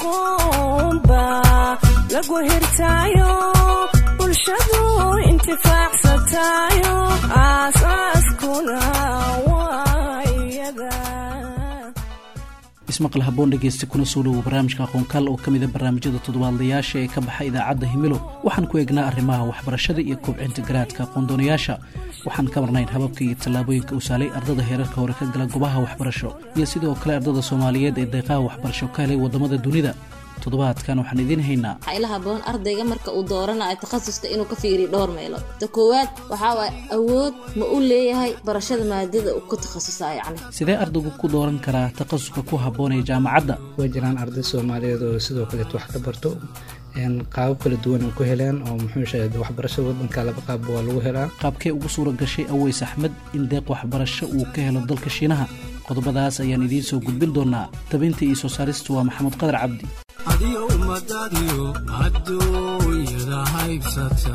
aqoonba lagu hirtaayo bulshadu intifaacsatayo aasaaskuna waa iyada ismaqal haboon dhegeysta kuna soo dhowow barnaamijka aqoonkaal oo ka mida barnaamijyada toddobaadlayaasha ee ka baxa idaacadda himilo waxaan ku eegnaa arrimaha waxbarashada iyo kobcinta garaadka aqoondoonayaasha waxaan ka marnayn hababka iyo tallaabooyinka u saalay ardada heerarka hore ka gala gobaha waxbarasho iyo sidoo kale ardada soomaaliyeed ee deeqaha waxbarasho ka helay waddamada dunida toddobaadkan waxaan idiin haynaa waxaa ila haboon ardayga marka uu dooranayo takhasuska inuu ka fiiriyo dhowr meelood ta koowaad waxaa waay awood ma u leeyahay barashada maadada uu ku takhasusaa yacni sidee ardaygu ku dooran karaa takhasuska ku habboon ee jaamacadda way jiraan arday soomaaliyeed oo sidoo kaleet wax ka barto qaabab kala duwan ay ku heleen oo muxuu sheegay waxbarashada waddanka laba qaabba waa lagu helaa qaabkee ugu suura gashay aweys axmed in deeq waxbarasho uu ka helo dalka shiinaha qodobadaas ayaan idiin soo gudbin doonaa tabinta iyo soo saaristu waa maxamuud qadar cabdi adiyo ummadaadiyo adduunyada haybsata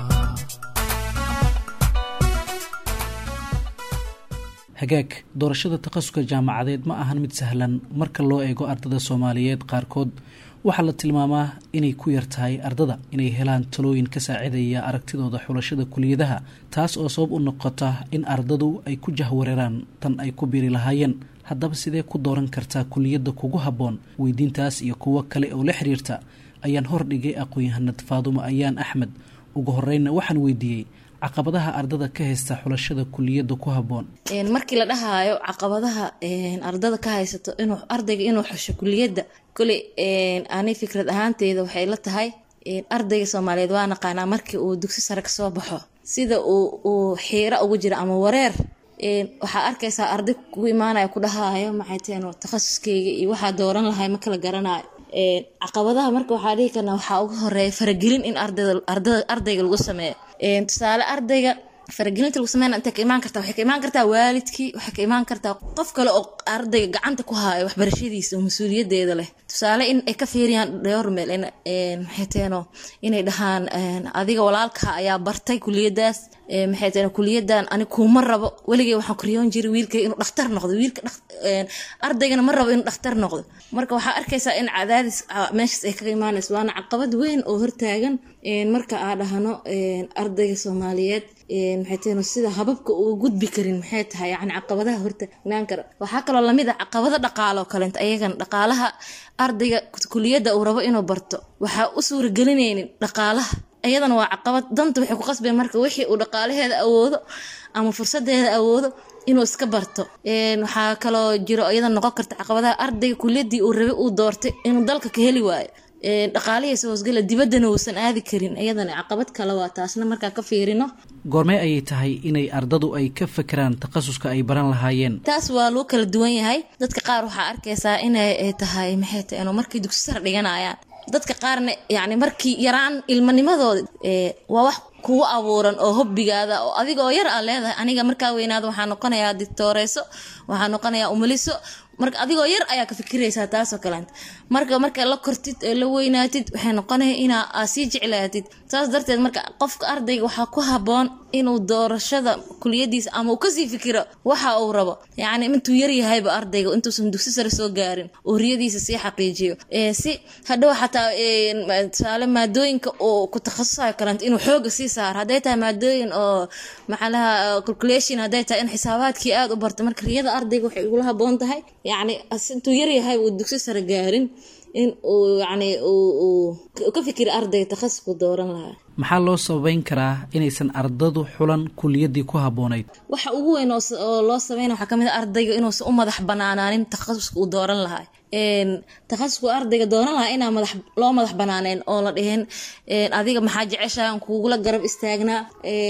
hagaag doorashada takhasuska jaamacadeed ma ahan mid sahlan marka loo eego ardada soomaaliyeed qaarkood waxaa la tilmaamaa inay ku yar tahay ardada inay helaan talooyin ka saacidaya aragtidooda xulashada kuliyadaha taas oo sabab u noqota in ardadu ay ku jahwareeraan tan ay ku biiri lahaayeen haddaba sidee ku dooran kartaa kuliyadda kugu habboon weydiintaas iyo kuwo kale oo la xiriirta ayaan hordhigay aqoon-yahanad faadumo ayaan axmed ugu horreynna waxaan weydiiyey caqabadaha ardada ka haysta xulashada kuliyadda ku habboon markii la dhahaayo caqabadaha ardada ka haysato inuu ardayga inuu xusho kuliyadda koley ani fikrad ahaanteyda waxay la tahay ardayga soomaaliyeed waa naqaanaa markii uu dugsi sare kasoo baxo sida uu xiiro ugu jiro ama wareer waxaa arkaysaa arday kugu imaanaya ku dhahaayo maxay teen takhasuskeyga iyo waxaa dooran lahay ma kala garanayo caqabadaha marka waxaa dhihi karnaa waxaa uga horeeya faragelin in ardayga lagu sameeyo tusaale ardayga faragelinta lagu sameyna intay ka imaan kartaa waxay ka imaan kartaa waalidkii waxay ka imaan kartaa qof kale oo ardayga gacanta ku haayo waxbarashadiisa oo mas-uuliyadeeda leh tusaale in ay ka fiiriyaan dhowr meel maxay teeno inay dhahaan adiga walaalka ayaa bartay kuliyadaas maxay teeno kuliyadan ani kuuma rabo weligay waxaan koryoon jiray wiilkay inuu dhakhtar noqdo wiilka ardaygana ma rabo inuu dhakhtar noqdo marka waxaa arkaysaa in cadaadis meeshaas ay kaga imaanayso waana caqabad weyn oo hortaagan marka aa dhahno ardayga soomaaliyeed maxay tahay sida hababka uu gudbi karin maxay tahay yani caqabadaha hortagnaan kara waxaa kaloo lamid ah caqabado dhaqaalo kaleent ayagan dhaqaalaha ardayga kuliyadda uu rabo inuu barto waxaa u suuragelinaynin dhaqaalaha iyadana waa caqabad danta waxay ku qasbeen marka wixii uu dhaqaalaheeda awoodo ama fursadeeda awoodo inuu iska barto waxaa kaloo jiro iyada noqon karta caqabadaha ardayga kuliyadii uu rabay uu doortay inuu dalka ka heli waayo dhaqaalihiisa hoosgala dibaddana uusan aadi karin iyadana caqabad kale waa taasna markaa ka fiirino goormee ayay tahay inay ardadu ay ka fakeraan takhasuska ay baran lahaayeen taas waa lagu kala duwan yahay dadka qaar waxaa arkaysaa inay tahay maxay tahay inuu markay dugsi sar dhiganayaan dadka qaarna yacni markii yaraan ilmanimadooda waa wax kugu abuuran oo hobbigaada oo adiga oo yar aa leedahay aniga markaa weynaada waxaa noqonayaa dictooreyso waxaa noqonayaa umaliso marka adigoo yar ayaa ka fikiraysaa taasoo kaleenta marka marka la kortid ee la weynaatid waxay noqonaya inaa aa sii jeclaatid saas darteed marka qofka ardayga waxaa ku haboon inuu doorashada kuliyadiisa ama uu kasii fikiro waxa uu rabo yacni intuu yaryahayba ardayga intuusan dugsi sare soo gaarin oo riyadiisa sii xaqiijiyo si hadhow xataa tusaale maadooyinka uu ku takhasusayo kaleenta inuu xooga sii saaro hadday tahay maadooyin oo macalaha calculation hadday tahay in xisaabaadkii aada u barto marka riyada ardayga waxay igula haboon tahay yacni intuu yaryahay uu dugsi sare gaarin in uu yacni uu ka fikira ardayga takhasusku dooran lahaa maxaa loo sababeyn karaa inaysan ardadu xulan kuliyadii ku habboonayd waxa ugu weyn oo loo sameynaya waxaa kamid a ardayga inuusan u madax banaanaanin takhasuska uu dooran lahaa takhasusku ardayga dooran lahaa inaa madax loo madax banaaneyn oo la dhihin adiga maxaa jeceshahay aan kugula garab istaagnaa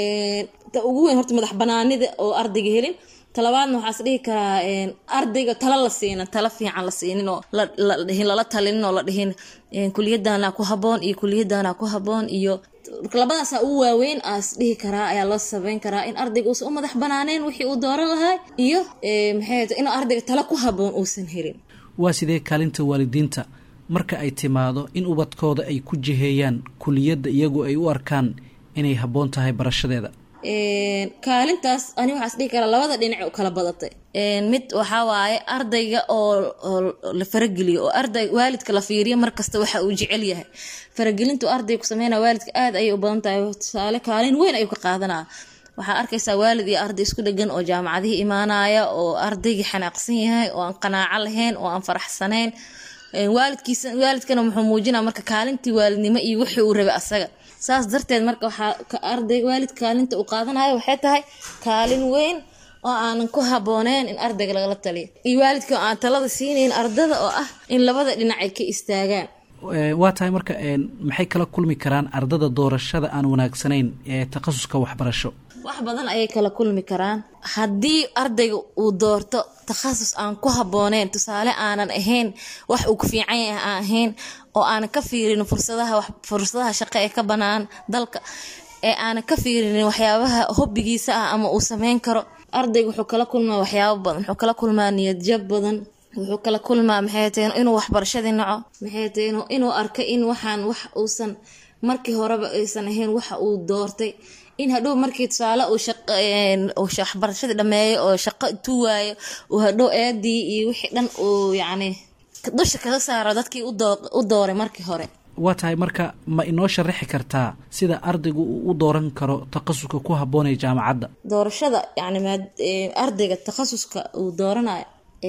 ta ugu weyn horta madax banaanida oo ardayga helin talabaadna waxaas dhihi karaa ardayga tala la siinin tala fiican la siinin oo ladhihin lala talinin oo la dhihin kuliyadana ku haboon iyo kuliyadana ku haboon iyo labadaasa ugu waaweyn aas dhihi karaa ayaa loo sabeyn karaa in ardayga uusan u madax banaaneyn wixii uu dooran lahaa iyo maxay inuu ardayga tala ku haboon uusan helin waa sidee kaalinta waalidiinta marka ay timaado in ubadkooda ay ku jiheeyaan kuliyadda iyagu ay u arkaan inay habboon tahay barashadeeda kaalintaas ani waxaas dhihi karaa labada dhinac u kala badatay mid waxaa waaye ardayga oo oo la farageliyo oo arday waalidka la fiiriyo markasta waxa uu jecel yahay faragelintu ardayga ku sameynaya waalidka aad ayay u badan tahay tusaale kaalin weyn ayuu ka qaadanaa waxaa arkaysaa waalid iyo arday isku dhegan oo jaamacadihii imaanaya oo ardaygii xanaaqsan yahay oo aan qanaaco lahayn oo aan faraxsanayn waalidkiisa waalidkana muxuu muujinaa marka kaalintii waalidnimo iyo wixii uu rabay asaga saas darteed marka waxaa arday waalid kaalinta uu qaadanayo waxay tahay kaalin weyn oo aanan ku habooneyn in ardayga lagala taliyo iyo waalidka oo aan talada siinayn ardada oo ah in labada dhinac ay ka istaagaan waa tahay marka maxay kala kulmi karaan ardada doorashada aan wanaagsanayn ee takhasuska waxbarasho wax badan ayay kala kulmi karaan haddii ardayga uu doorto takhasus aan ku habbooneyn tusaale aanan ahayn wax uu ku fiican yahay aan ahayn oo aanan ka fiirin fursadaha fursadaha shaqo ee ka banaan dalka ee aanan ka fiirinin waxyaabaha hobbigiisa ah ama uu sameyn karo ardayga wuxuu kala kulmaa waxyaabo badan wuxuu kala kulmaa niyadjab badan wuxuu kala kulmaa maxay tahay inuu waxbarashadii naco maxay tahay inuu arka in waxaan wax uusan markii horeba aysan ahayn waxa uu doortay in hadhow markii tusaale uu waxbarashadii dhameeyo oo shaqo intuu waayo uu hadhow eedii iyo wixii dhan uu yacni dusha kaga saaro dadkii u dooray markii hore waa tahay marka ma inoo sharaxi kartaa sida ardaygu uu u dooran karo takhasuska ku habboonaya jaamacadda doorashada yacni maad ardayga takhasuska uu dooranayo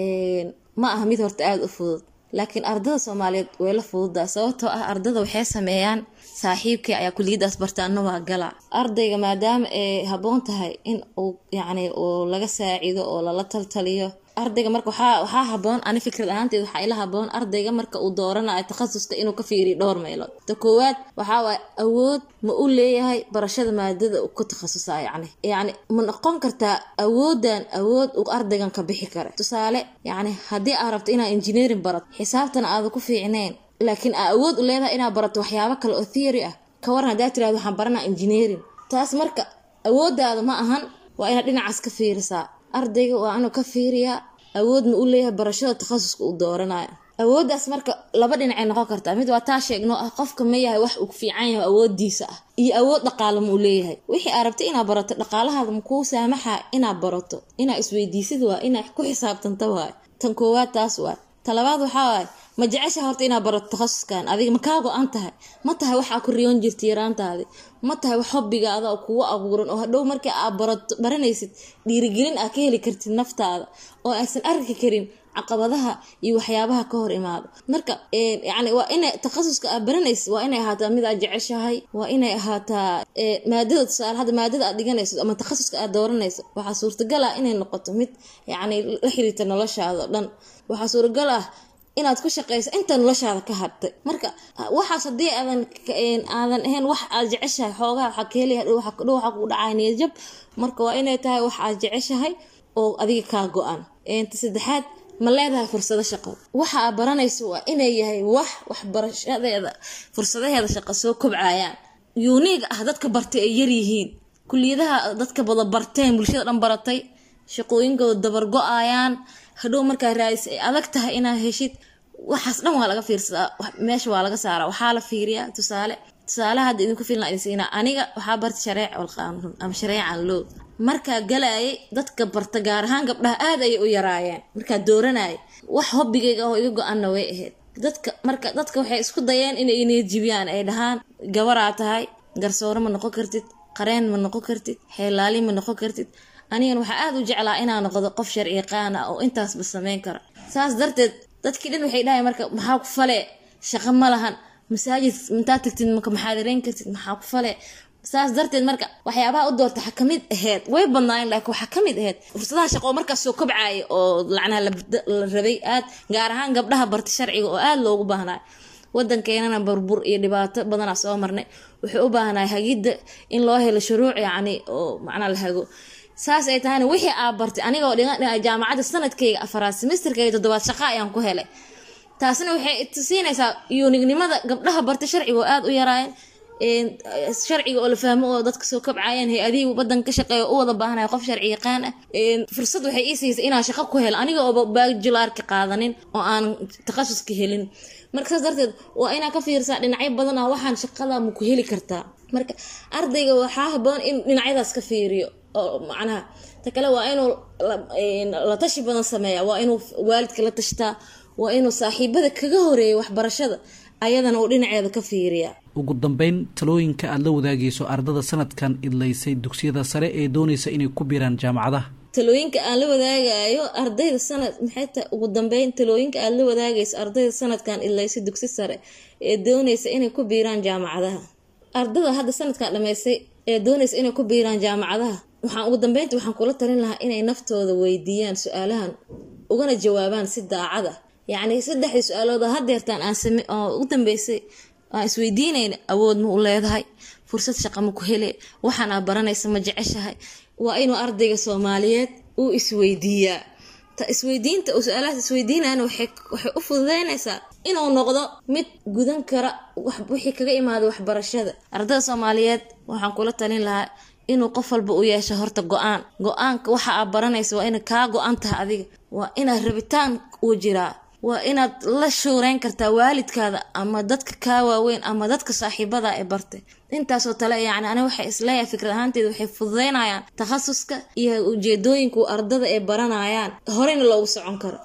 ma aha mid horta aada u fudud laakiin ardada soomaaliyeed way la fududaa sababtoo ah ardada waxay sameeyaan saaxiibkii ayaa kuliyadaas bartaana waa gala ardayga maadaama ay habboon tahay in uu yacni uu laga saacido oo lala taltaliyo ardayga marka waxaa waxaa habboon ani fikrad ahaanteed waxaa ila habboon ardayga marka uu dooranayo takhasuska inuu ka fiiriyo dhowr meelood ta koowaad waxaa waaye awood ma u leeyahay barashada maadada uu ku takhasusaa yacni yacni ma noqon kartaa awoodan awood uu ardaygan ka bixi kara tusaale yacni haddii aad rabto inaad engineering barato xisaabtana aada ku fiicneen laakiin aa awood u leedahay inaad barato waxyaabo kale oo theory ah ka waran haddaa tirahdo waxaan baranaa engineering taas marka awoodaada ma ahan waa inaad dhinacaas ka fiirisaa ardayga waa inuu ka fiiriyaa awood ma u leeyahay barashada takhasuska uu dooranayo awooddaas marka laba dhinacay noqon kartaa mid waa taa sheegno ah qofka ma yahay wax uu ku fiican yahay awoodiisa ah iyo awood dhaqaale ma uu leeyahay wixii aad rabta inaad barato dhaqaalahaada makuu saamaxa inaad barato inaad isweydiisid waa inaad ku xisaabtanta waay tan koowaad taas waay talabaad waxaa waaye ma jecesha horta inaad barato takhasuskan adiga ma kaa go-an tahay ma tahay waxaa ku riyoon jirta yaraantaadi ma tahay wax hobbigaada oo kugu abuuran oo hadhow markii aad barato baranaysid dhiirigelin aad ka heli kartid naftaada oo aysan arki karin caqabadaha iyo waxyaabaha ka hor imaado marka yacni waa inay takhasuska aad baranaysid waa inay ahaataa mid aad jeceshahay waa inay ahaataa maadada tusaale hadda maadada aad dhiganayso ama takhasuska aad dooranayso waxaa suurtagal ah inay noqoto mid yacni la xiriirta noloshaada o dhan waxaa suuragal ah inaad ku shaqeyso inta noloshaada ka hadtay marka waxaas haddii aadan aadan ahayn wax aad jeceshahay xoogaha waxaa ka helaya dhow waxaa kugu dhacaya niyadjab marka waa inay tahay wax aad jeceshahay oo adiga kaa go-an ta saddexaad ma leedahay fursado shaqo waxa aad baranayso waa inay yahay wax waxbarashadeeda fursadaheeda shaqo soo kobcayaan yuuniig ah dadka bartay ay yaryihiin kuliyadaha dadka bada barteen bulshada dhan baratay shaqooyinkooda dabar go-ayaan hadhow markaa raadis ay adag tahay inaad heshid waxaas dhan waa laga fiirsadaa meesha waa laga saaraa waxaa la fiiriyaa tusaale tusaale hadda idinku filna idin siinaa aniga waxaa barta shareec walqaanuun ama shareecan loo markaa galayay dadka barta gaar ahaan gabdhaha aad ayay u yaraayeen markaa dooranayay wax hobbigayga oo iga go-anna way ahayd dadka marka dadka waxay isku dayeen inay niyadjibiyaan ay dhahaan gabaraa tahay garsoore ma noqon kartid qareen ma noqon kartid xeelaali ma noqon kartid anigan waxaa aada u jeclaa inaa noqdo qof sharci yaqaan ah oo intaasba sameyn kara saas darteed dadkii dhan waxay dhahay marka maxaa ku fale shaqo ma lahan masaajid intaa tagtid maka maxaadireyn kartid maxaa ku fale saas darteed marka waxyaabaha u doorta waxaa kamid aheyd way badnaayeen laakiin waxaa kamid aheyd fursadaha shaqo oo markaas soo kobcaya oo lacnaha la rabay aad gaar ahaan gabdhaha barta sharciga oo aada loogu baahnaayo wadankeenana burbur iyo dhibaato badanaa soo marnay wuxuu u baahnaay hagidda in loo helo shuruuc yacni oo macnaa la hago saas ay tahayna wixii aa bartay anigoo dhigan jaamacadda sanadkayga afaraad semesterkayga toddobaad shaqa ayaan ku helay taasina waxay tusiinaysaa yuunignimada gabdhaha bartay sharciga oo aada u yaraayeen sharciga oo la fahmo oo dadka soo kabcayaan hay-adihii badanka ka shaqeeya u wada baahanaya qof sharci yaqaan ah fursad waxay ii siisay inaan shaqo ku helo aniga ooba baajularka qaadanin oo aan takhasuska helin marka saas darteed waa inaa ka fiirsaa dhinacyo badan ah waxaan shaqada ma ku heli kartaa marka ardayga waxaa haboon in dhinacyadaas ka fiiriyo oo macnaha ta kale waa inuu la tashi badan sameeya waa inuu waalidka la tashtaa waa inuu saaxiibada kaga horeeya waxbarashada ayadana uu dhinaceeda ka fiiriya ugu dambeyn talooyinka aada la wadaagayso ardada sanadkan idlaysay dugsiyada sare ee doonaysa inay ku biiraan jaamacadaha talooyinka aan la wadaagayo ardayda sanad maxay tahay ugu dambeyn talooyinka aada la wadaagayso ardayda sanadkan idlaysay dugsi sare ee doonaysa inay ku biiraan jaamacadaha ardada hadda sanadkan dhameysay ee doonaysa inay ku biiraan jaamacadaha waxaan ugu dambeynta waxaan kula talin lahaa inay naftooda weydiiyaan su-aalahan ugana jawaabaan si daacad ah yacni saddexdii su-aalood oo hadeertaan aan same oo ugu dambeysay aan isweydiinayna awood ma u leedahay fursad shaqa ma ku hele waxaan aa baranaysa ma jeceshahay waa inuu ardayga soomaaliyeed uu isweydiiyaa ta isweydiinta uu su-aalahaas isweydiinayana waxay waxay u fududeynaysaa inuu noqdo mid gudan kara wixii kaga imaada waxbarashada ardayda soomaaliyeed waxaan kula talin lahaa inuu qof walba u yeesho horta go-aan go-aanka waxa aad baranaysa waa ina kaa go-an tahay adiga waa inaad rabitaan uu jiraa waa inaad la shuureyn kartaa waalidkaada ama dadka kaa waaweyn ama dadka saaxiibada ee bartay intaasoo tale yacni aniga waxay isleeyahay fikrad ahaanteeda waxay fududeynayaan takhasuska iyo ujeedooyinka ardada ay baranayaan horeyna loogu socon karo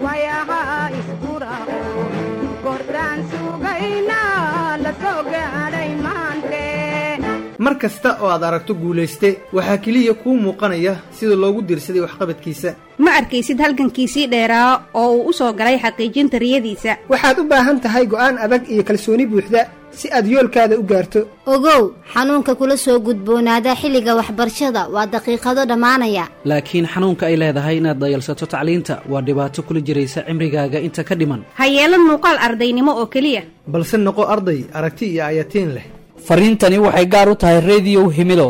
mar kasta oo aad aragto guulayste waxaa keliya kuu muuqanaya sida loogu diirsaday waxqabadkiisa ma arkaysid halgankiisii dheeraa oo uu u soo galay xaqiijinta riyadiisa waxaad u baahan tahay go'aan adag iyo kalsooni buuxda si aad yoolkaada u gaarto ogow xanuunka kula soo gudboonaada xilliga waxbarashada waa daqiiqado dhammaanaya laakiin xanuunka ay leedahay inaad dayalsato tacliinta waa dhibaato kula jiraysa cimrigaaga inta ka dhiman ha yeelan muuqaal ardaynimo oo keliya balse noqo arday aragti iyo ayatiin leh fariintani waxay gaar u tahay rediyow himido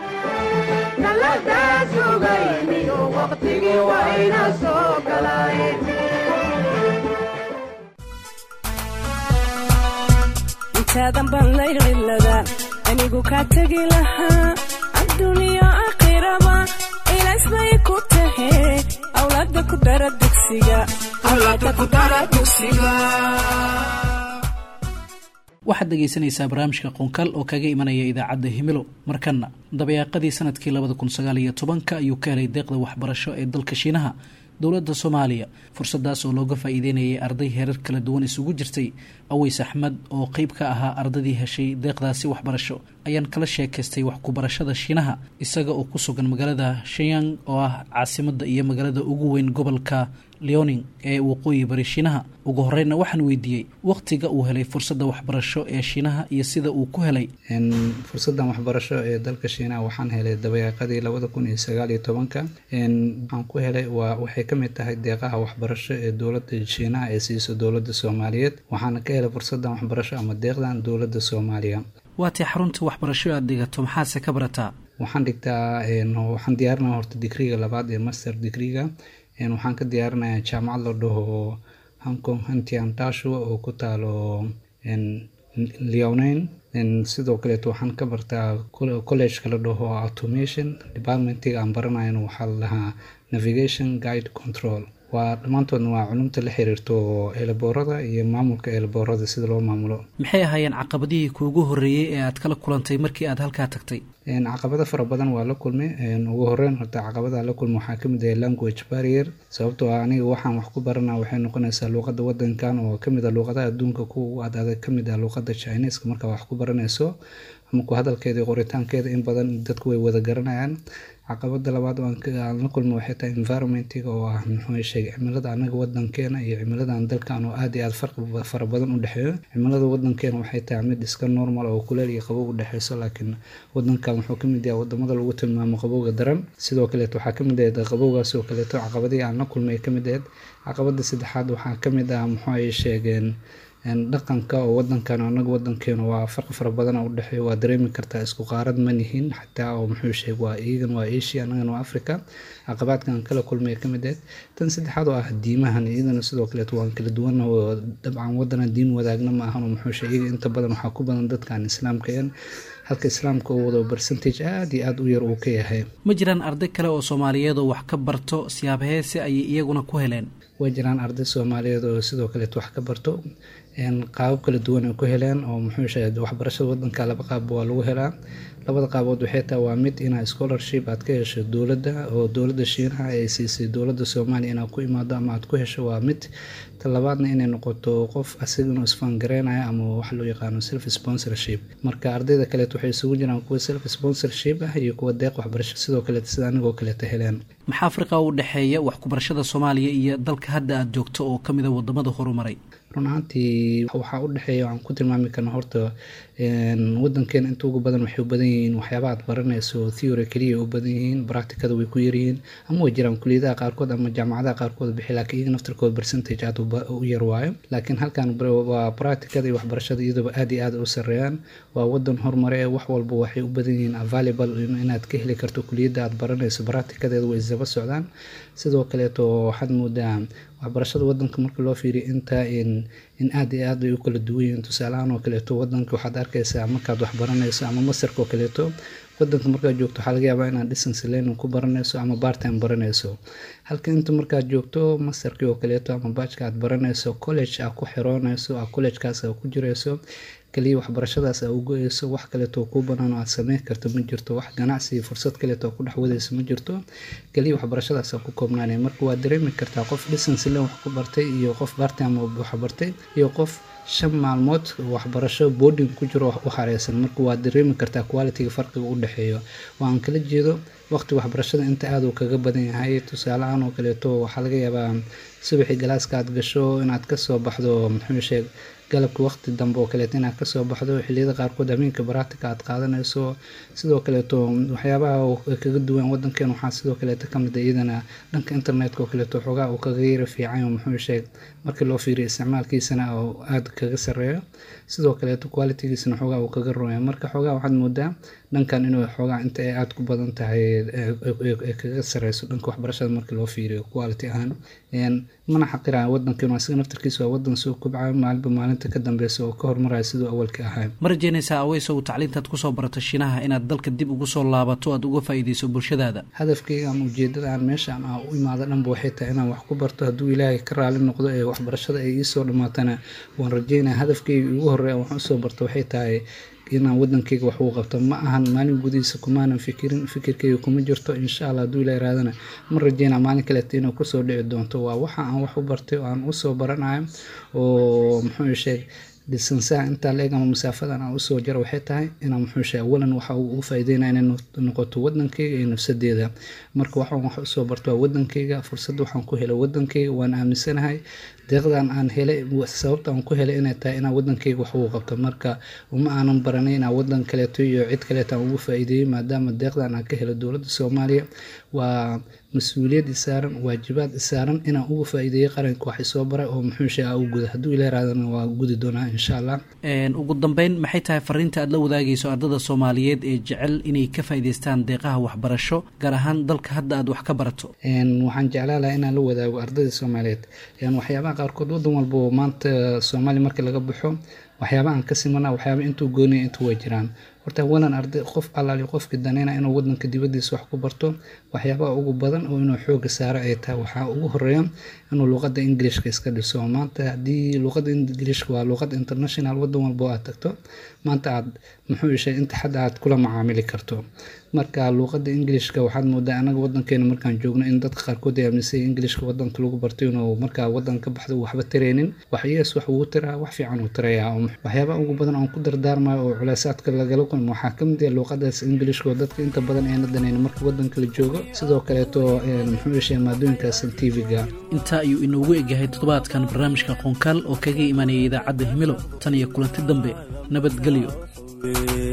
intaadan baan layliladaan anigu kaa tegi lahaa adduuniyo aakhiraba ilays bay ku tahe awlaada ku dara dugsiga waxaad dhegaysanaysaa barnaamijka qonkal oo kaga imanaya idaacadda himilo markana dabayaaqadii sanadkii labada kun sagaal iyo tobanka ayuu ka helay deeqda waxbarasho ee dalka shiinaha dowladda soomaaliya fursadaas oo looga faa-iideynayay arday heerar kala duwan isugu jirtay aweys axmed oo qeyb ka ahaa ardadii heshay deeqdaasi waxbarasho ayaan kala sheekaystay wax ku-barashada shiinaha isaga oo ku sugan magaalada shayang oo ah caasimada iyo magaalada ugu weyn gobolka leoning ee waqooyi bari shiinaha ugu horeyna waxaan weydiiyey waqtiga uu helay fursadda waxbarasho ee shiinaha iyo sida uu ku helay fursadan waxbarasho ee dalka shiinaha waxaan helay dabayaaqadii labada kun iyo sagaal iyo tobanka waxaan ku helay waa waxay kamid tahay deeqaha waxbarasho ee dowladda shiinaha ee siiso dowladda soomaaliyeed waxaana ka helay fursadan waxbarasho ama deeqdan dowladda soomaaliya waatay xarunta waxbarasho aad dhigato maxaase ka barataa waxaan dhigtaa waxaan diyaarinaya horta digriga labaad ee master digriga waxaan ka diyaarinayaa jaamacad la dhaho hong kong hantiantashua oo ku taalo leonain sidoo kaleeto waxaan ka bartaa collegeka la dhaho automation departmentiga aan baranayan waxaa la dhahaa navigation guide control waa dhammaantoodna waa culumta la xiriirto eelaboorada iyo maamulka eelaboorada sida loo maamulo maxay ahaayeen caqabadihii kuugu horreeyey ee aad kala kulantay markii aad halkaa tagtay caqabado fara badan waa la kulmay ugu horeyn horta caqabadaha la kulmay waxaa kamid ah language barrier sababtoo ah aniga waxaan wax ku barana waxay noqonaysaa luuqada wadankan oo kamid ah luuqadaha adduunka kuwa ad adag kamid ah luuqada chineska markaa wax ku baranayso ama ku hadalkeeda iyo qoritaankeeda in badan dadku way wada garanayaan caqabada labaad oo aan la kulmo waxay tahay environmentiga oo ah muxuu sheegay cimilada anaga wadankeena iyo cimiladan dalkan oo aad iyo aad farqi fara badan u dhexeeyo cimilada wadankeena waxay tahay mid iska normal oo kuleel iyo qabow u dhexeyso laakiin wadankan wuxuu kamid yahay wadamada lagu tilmaamo qabowga daran sidoo kaleeto waxaa kamid ahayd qabowgaas oo kaleeto caqabadihii aan la kulmay kamid ahayd caqabada saddexaad waxaa kamid ah muxuu ay sheegeen dhaqanka oo wadankan anaga wadankeena waa farqi fara badan oo udhexeeya waa dareemi kartaa isku qaarad ma nihin xataa oo muxuu sheeg waa iyagan waa asia anagana waa africa caqabaadkan kala kulmaya kamid ahed tan saddexaad oo ah diimahan iyadana sidoo kaleeto waan kala duwana oo dabcan wadana diin wadaagna ma ahan oo muxuu sheeg iyaga inta badan waxaa ku badan dadkan islaamka een halka islaamka uu wado percentage aada iyo aada u yar uu ka yahay ma jiraan arday kale oo soomaaliyeed oo wax ka barto siyaabaheese ayay iyaguna ku heleen way jiraan arday soomaaliyeed oo sidoo kaleeto wax ka barto qaabab kala duwan ay ku heleen oo muxuu sheegay waxbarashada wadanka laba qaab waa lagu helaa labada qaabood waxay tahay waa mid inaa scholarship aad ka hesho dowladda oo dowladda shiinaha ay siisay dowladda soomaaliya inaad ku imaado ama aad ku hesho waa mid talabaadna inay noqoto qof asiga inuu isfangareynayo ama wax loo yaqaano self sponsorship marka ardayda kaleeto waxay isugu jiraan kuwa self sponsorship ah iyo kuwa deeq waxbarasho sidoo kaleeto sida anigoo kaleeto heleen maxaa afriqa u dhexeeya wax kubarashada soomaaliya iyo dalka hadda aada joogto oo kamid a wadamada horumaray run ahaantii waxaa u dhexeeya waxaan ku tilmaami karna horta wadankeena inta ugu badan waxay u badan yihiin waxyaaba aad baranayso theory keliya u badan yihiin practicada way ku yaryihiin ama way jiraan kuliyadaha qaarkood ama jaamacadaha qaarkood bixi laakiin iyaga naftirkooda percentage aad u yar waayo laakiin halkan waa practicada iyo waxbarashada iyadooba aad iyo aad u sareeyaan waa wadan horumare ee wax walba waxay u badan yihiin available inaad ka heli karto kuliyadda aad baranayso practicadeeda way isdaba socdaan sidoo kaleeto waxaad moodaa waxbarashada wadanka marka loo fiiriyo inta in in aad iyo aad ay u kala duwan yihiin tusaalahaan oo kaleeto wadanka waxaad arkaysaa markaad wax baranayso ama masarka oo kaleeto wadanka markaad joogto waxaa laga yaabaa inaad distance learning ku baranayso ama bartime baranayso halka inta markaad joogto masarkii oo kaleeto ama baajka aad baranayso college aad ku xiroonayso a collegekaas aad ku jirayso kaliya waxbarashadaas aa ugo-eyso wax kaleeto kuu banaan oo aad sameyn karto ma jirto wax ganacsi fursad kaleeto ku dhex wadayso ma jirto kaliya waxbarashadaas aa ku koobnaanay marka waad dareemi kartaa qof distance len wax ku bartay iyo qof bartime wax bartay iyo qof shan maalmood waxbarasho boarding ku jiro u hareysan marka waad dareemi kartaa qualitiga farqiga u dhexeeyo waan kala jeedo waqti waxbarashada inta aada uu kaga badan yahay tusaalehaan oo kaleeto waxaa laga yaabaa subaxii galaaska aad gasho inaad kasoo baxdo muxuu sheeg galabka waqti dambe oo kaleeto inaad kasoo baxdo xiliyada qaarkood habeenka baraatika aad qaadanayso sidoo kaleeto waxyaabaha kaga duwan wadankeena waxaa sidoo kaleeto kamid a iyadana dhanka internetka oo kaleeto xoogaa uu kaga yara fiican muxuu sheeg markii loo fiiriyo isticmaalkiisana oo aada kaga sareeyo sidoo kaleeto qualitigiisana xoogaa uu kaga rumaya marka xoogaa waxaad moodaa dhankan inuu xoogaa inta ay aada ku badan tahay kaga sareyso dhanka waxbarashada markii loo fiiriyo quality ahaan mana xaqiraya wadankeenu asiga naftarkiisa waa wadan soo kobcayo maalinba maalinta ka dambeysa oo ka hormaraya siduu awalka ahaa ma rajeynaysaa aweysow tacliintaad kusoo barato shiinaha inaad dalka dib ugu soo laabato aad uga faa'iideyso bulshadaada hadafkayga ama ujeedada aan meeshaan ah u imaado dhanba waxay tahay inaan wax ku barto hadduu ilaahay ka raali noqdo ee waxbarashada ay iisoo dhammaatana waan rajeynaya hadafkayga ugu horreeya wax usoo barto waxay tahay inaan wadankayga wax uu qabto ma ahan maalin gudihiisa kumaanan fikirin fikirkayga kuma jirto insha allah hadduu ila iraadana ma rajeynaa maalin kaleeto inuu kusoo dhici doonto waa waxa aan wax u bartay oo aan usoo baranayo oo muxuu sheeg disansaha intaa la eg ama masaafadan aan usoo jaro waxay tahay inaan muxuu sheeg awalan waxa uu ugu faa'iideynaya inay noqoto wadankayga iyo nafsadeeda marka waxaan wax usoo barto waa wadankayga fursad waxaan ku helay wadankayga waan aaminsanahay deeqdan aan helay sababta aan ku helay inay tahay inaan wadankayga wax ugu qabto marka uma aanan baranay inaan wadan kaleeto iyo cid kaleeto aan ugu faa'iideeyey maadaama deeqdan aan ka helay dowladda soomaaliya waa mas-uuliyad isaaran waajibaad isaaran inaan uga faa'iideeyey qaranka wax isoo baray oo muxuu sheega u guda hadduu ila iraadana waa gudi doonaa insha allah ugu dambeyn maxay tahay fariinta aad la wadaagayso ardada soomaaliyeed ee jecel inay ka faa'iideystaan deeqaha waxbarasho gaar ahaan dalka hadda aad wax ka barato waxaan jeclaan lahaa inaan la wadaago ardada soomaaliyeed waxyaabaha qaarkood wadan walba maanta soomaaliya marka laga baxo waxyaaba aan ka simana waxyaaba intuu gooniya intuu way jiraan horta awalan arday qof allaali qofkii daneyna inuu wadanka dibadiisa wax ku barto waxyaabaha ugu badan oo inuu xooga saaro ay tahay waxaa ugu horeeya inuu luqada ingilishka iska dhiso maanta haddii luqada ingilishka waa luqad international wadan walba aad tagto maanta aad muxuu ishay inta xadda aad kula macaamili karto marka luuqada ingilishka waxaad moodaa anaga wadankeena markaan joogno in dadka qaarkood ay aaminsan ingilishka wadanka lagu bartay inuu markaa wadan ka baxdo waxba tareynin waxyees wax wuu tiraa wax fiican uu tirayaa waxyaabaha ugu badan aan ku dardaarmayo oo culeysaadka lagala kulmo waxaa kamid ah luuqadaas ingilishka oo dadka inta badan ayna danayn marka wadanka la joogo sidoo kaleeto muxuu ishay maadooyinkaas tv-ga intaa ayuu inoogu egyahay toddobaadkan barnaamijka qoonkaal oo kaga imanaya idaacadda himilo tan iyo kulanti dambe nabadgelyo